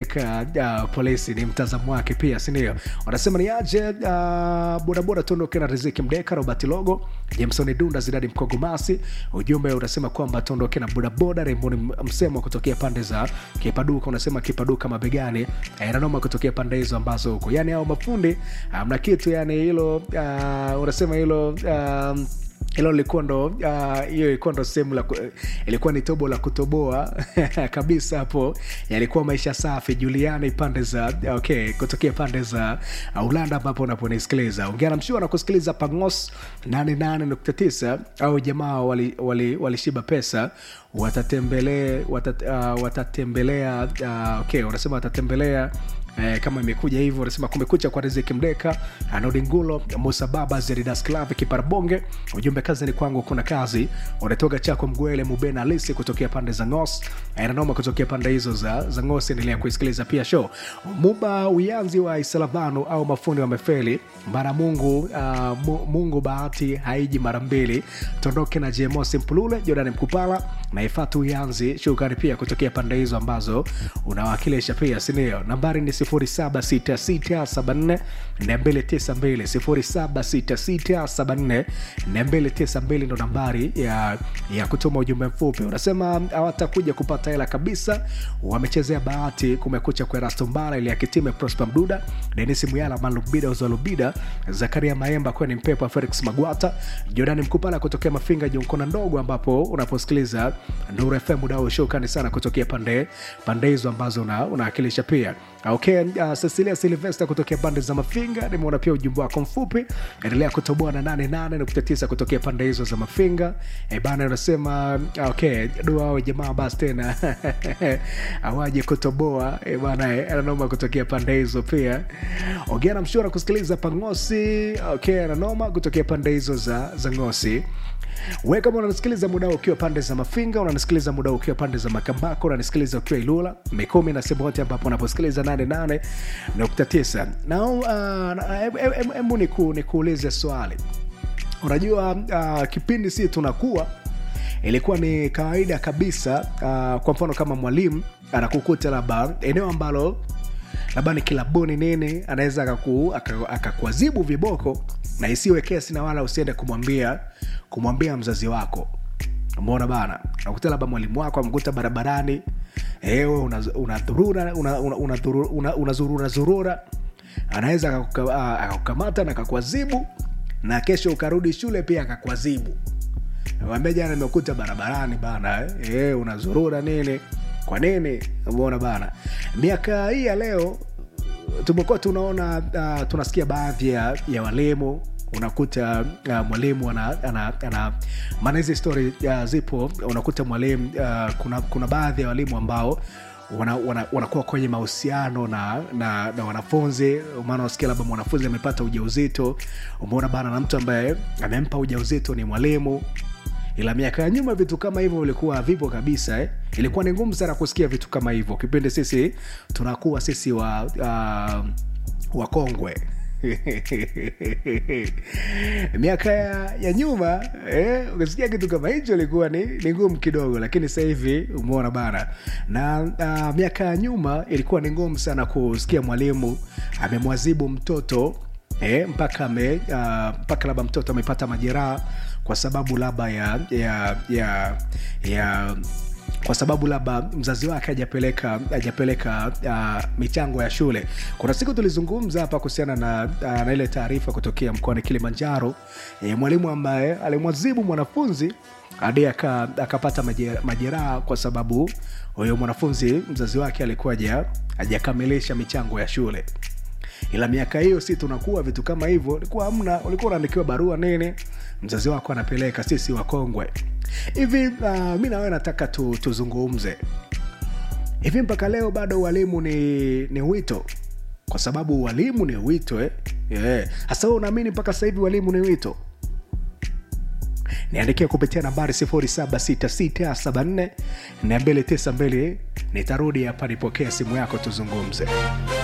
kumpeleka uh, polisi ni mtazamo wake pia sindio wanasema ni aje uh, bodaboda tuondoke na riziki mdeka robert logo jamsoni dunda zidadi mkogomasi ujumbe unasema kwamba tuondoke na bodaboda remboni msemo kutokea pande za kipaduka unasema kipaduka mabegani eh, nanoma kutokea pande hizo ambazo huko yani hao mafundi amna kitu yani hilo uh, unasema hilo um, hilo lilikuwa ndo ah, hiyo uh, ilikuwa ndo sehemu la ku- ilikuwa ni tobo la kutoboa kabisa hapo yalikuwa maisha safi juliani pande za okay kutokea pande za uh, ulanda ambapo unaponisikiliza ongea na mshua na kusikiliza pangos 88.9 au jamaa walishiba wali, wali walishiba pesa watatembelea watat, uh, watatembelea uh, okay wanasema watatembelea Eh, kama imekuja hivyo unasema kumekucha kwa riziki mdeka anodingulo musa baba zeridas clave kiparabonge ujumbe kazi ni kwangu kuna kazi unatoka chako mgwele mubena alisi kutokea pande za ngos eh, nanoma kutokea pande hizo za, za ngos endelea kuisikiliza pia show muba uyanzi wa isalabanu au mafundi wamefeli mara mungu uh, mu, mungu bahati haiji mara mbili tondoke na jmosi mpulule jordan mkupala na ifatu uyanzi shukrani pia kutokea pande hizo ambazo unawakilisha pia sindio nambari ni 0766744292 0766744292 ndo nambari ya, ya kutuma ujumbe mfupi unasema hawatakuja kupata hela kabisa wamechezea bahati kumekucha kwa erasto mbala ili akitime prosper mduda denis muyala malubida uzalubida zakaria maemba kweni mpepo wa felix magwata jordani mkupala kutokea mafinga junkona ndogo ambapo unaposikiliza nuru fm udao shukani sana kutokea pande pande hizo ambazo una- unawakilisha pia okay uh, cecilia silvester kutokea pande za mafinga nimeona pia ujumbe wako mfupi endelea kutoboa na 88.9 kutokea pande hizo za mafinga e bana unasema okay dua ao jamaa basi tena awaje kutoboa e bana eh, ananoma kutokea pande hizo pia ongea na mshura kusikiliza pangosi okay ananoma kutokea pande hizo za, za ngosi we kama unanisikiliza muda huu ukiwa pande za mafinga unanisikiliza muda huu ukiwa pande za makambako unanisikiliza ukiwa ilula mikumi na sehemu yote ambapo unaposikiliza 88.9 na uh, na- em- em- em- hebu niku, nikuulize swali unajua uh, kipindi si tunakuwa ilikuwa ni kawaida kabisa uh, kwa mfano kama mwalimu anakukuta labda eneo ambalo labda ni kilabuni nini anaweza akaku- aka- akakuazibu viboko na isiwe kesi na wala usiende kumwambia kumwambia mzazi wako umeona bana nakuta labda mwalimu wako amekuta barabarani ewe unadhurura una, una, una, una, una, unazurura zurura anaweza akakuka- ah, akakukamata na akakuazibu na kesho ukarudi shule pia akakuazibu ambia jana nimekuta barabarani bana eh, eh, unazurura nini kwa nini umeona bana miaka hii ya leo tumekuwa tunaona uh, tunasikia baadhi ya, ya walimu unakuta uh, mwalimu ana, ana, ana maana hizi stori uh, zipo unakuta mwalimu uh, kuna, kuna baadhi ya walimu ambao wanakuwa wana, wanakuwa kwenye mahusiano na, na, na wanafunzi maana unasikia labda mwanafunzi amepata ujauzito umeona bana na mtu ambaye amempa ujauzito ni mwalimu ila miaka ya nyuma vitu kama hivyo vilikuwa vipo kabisa eh? ilikuwa ni ngumu sana kusikia vitu kama hivyo kipindi sisi tunakuwa sisi wa uh, wakongwe miaka ya, ya nyuma eh, ukisikia kitu kama hicho ilikuwa ni, ni ngumu kidogo lakini sasa hivi umeona bana na uh, miaka ya nyuma ilikuwa ni ngumu sana kusikia mwalimu amemwazibu mtoto eh, mpaka ame uh, mpaka labda mtoto amepata majeraha kwa sababu labda ya ya ya, ya kwa sababu labda mzazi wake hajapeleka hajapeleka uh, michango ya shule kuna siku tulizungumza hapa kuhusiana na, uh, na ile taarifa kutokea mkoani kilimanjaro e, mwalimu ambaye alimwazibu mwanafunzi hadi aka- akapata maje- majeraha kwa sababu huyo mwanafunzi mzazi wake alikuwa haja- hajakamilisha michango ya shule ila miaka hiyo si tunakuwa vitu kama hivyo ulikuwa amna ulikuwa unaandikiwa barua nini mzazi wako anapeleka sisi wakongwe hivi uh, mi nawewe nataka tu, tuzungumze hivi mpaka leo bado ualimu ni, ni wito kwa sababu ualimu ni wito eh? yeah. hasa wewe unaamini mpaka sasa hivi ualimu ni wito niandikia kupitia nambari 76674 292 nitarudi hapa nipokee simu yako tuzungumze